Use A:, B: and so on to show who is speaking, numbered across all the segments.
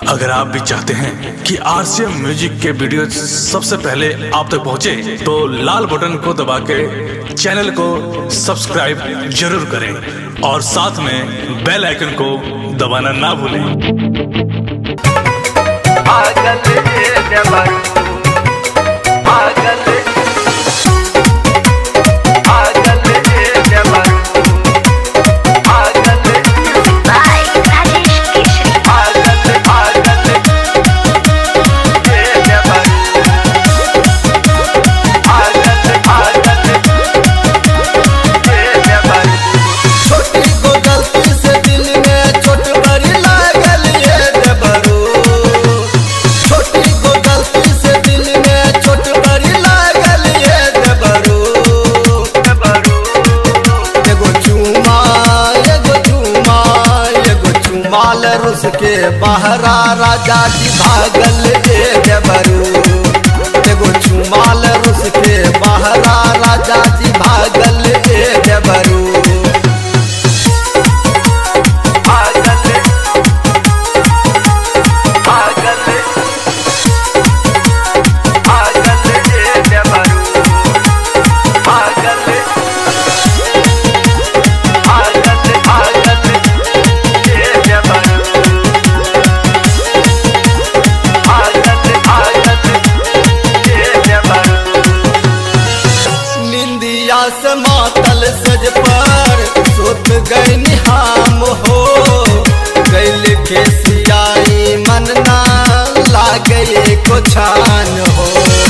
A: अगर आप भी चाहते हैं कि आरसीएम म्यूजिक के वीडियो सबसे पहले आप तक पहुंचे, तो लाल बटन को दबा के चैनल को सब्सक्राइब जरूर करें और साथ में बेल आइकन को दबाना ना भूलें
B: पागल ये जबर पागल पागल ये जबर पागल
C: by Rajesh Keshri.
B: पागल पागल ये जबर पागल पागल ये जबर
D: छोटी को गलती से दिल में चोट बड़ी लागल ये देबरू छोटी को गलती से दिल में चोट बड़ी लागल ये देबरू एगो चुमा एगो चुमा एगो चुमाल रुस के बहरा राजा जी भागल ये देबरू एगो चुमाल रुस के बहरा राजा जी भागल ये देबरू
B: पागल पागल पागल ये जबर पागल पागल पागल ये जबर पागल पागल ये जबर
D: निंदिया से मातल सज पर सुत गई निहाम हो गैल के सियाई मन ना लागे को छान हो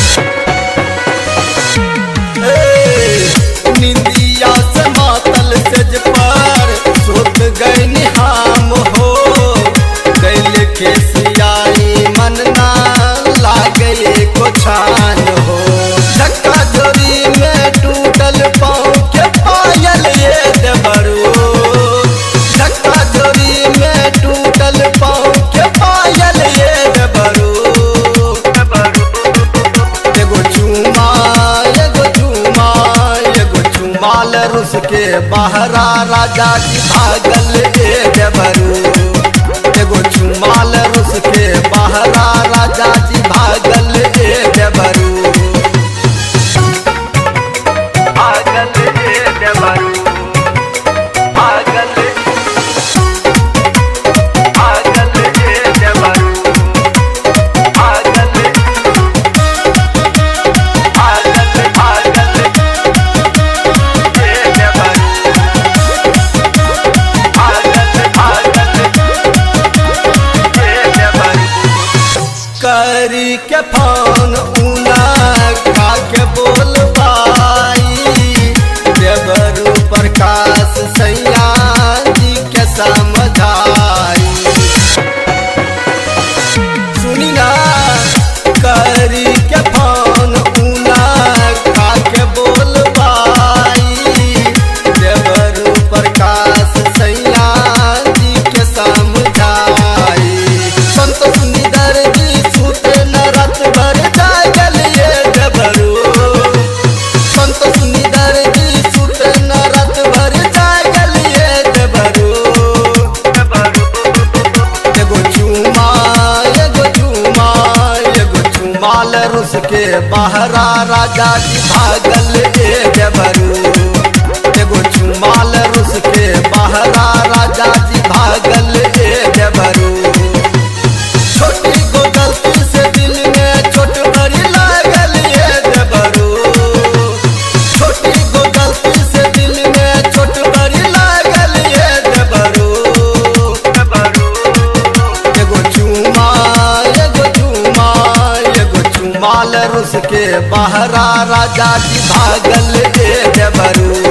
D: ए, निंदिया से मातल सज पर सुत गई निहाम हो गैल के सियाई मन ना लागे को छान हो धक्का जोरी में टूटल पाँव के पायल ये देबरू धक्का जोरी में टूटल पाँव के पायल ये देबरू एगो चुमा एगो चुमा एगो चुमाल रुस के बहरा राजा की भागल ए देबरू एगो चुमाल रुस के बहरा राजा जी भागल ए देबरू
B: पागल ये जबर पागल पागल ये जबर पागल पागल पागल ये जबर पागल पागल ये जबर
D: करी के फोन उना खा के बोल पाई देवरू प्रकाश सैया जी के समझाई सुनी ना करी के फोन उना खा के बोल पाई देवरू प्रकाश सैया जी के समझाई संतोष निदर जी सुत न रात भर जागल ये देवरू संतोष निदर जी सुत न रात भर जागल ये देवरू एगो चुमा एगो चुमा एगो चुमाल रुस के बहरा राजा जी भागल ए देवरू एगो चुमाल रुस के बहरा राजा जी भागल ए देवरू छोटी को गलती से दिल में चोट बड़ी लागल ये देवरू छोटी को गलती से दिल में चोट बड़ी लागल ये देवरू एगो चुमा एगो चुमा एगो चुमाल रुस के बहरा राजा जी भागल ए देवरू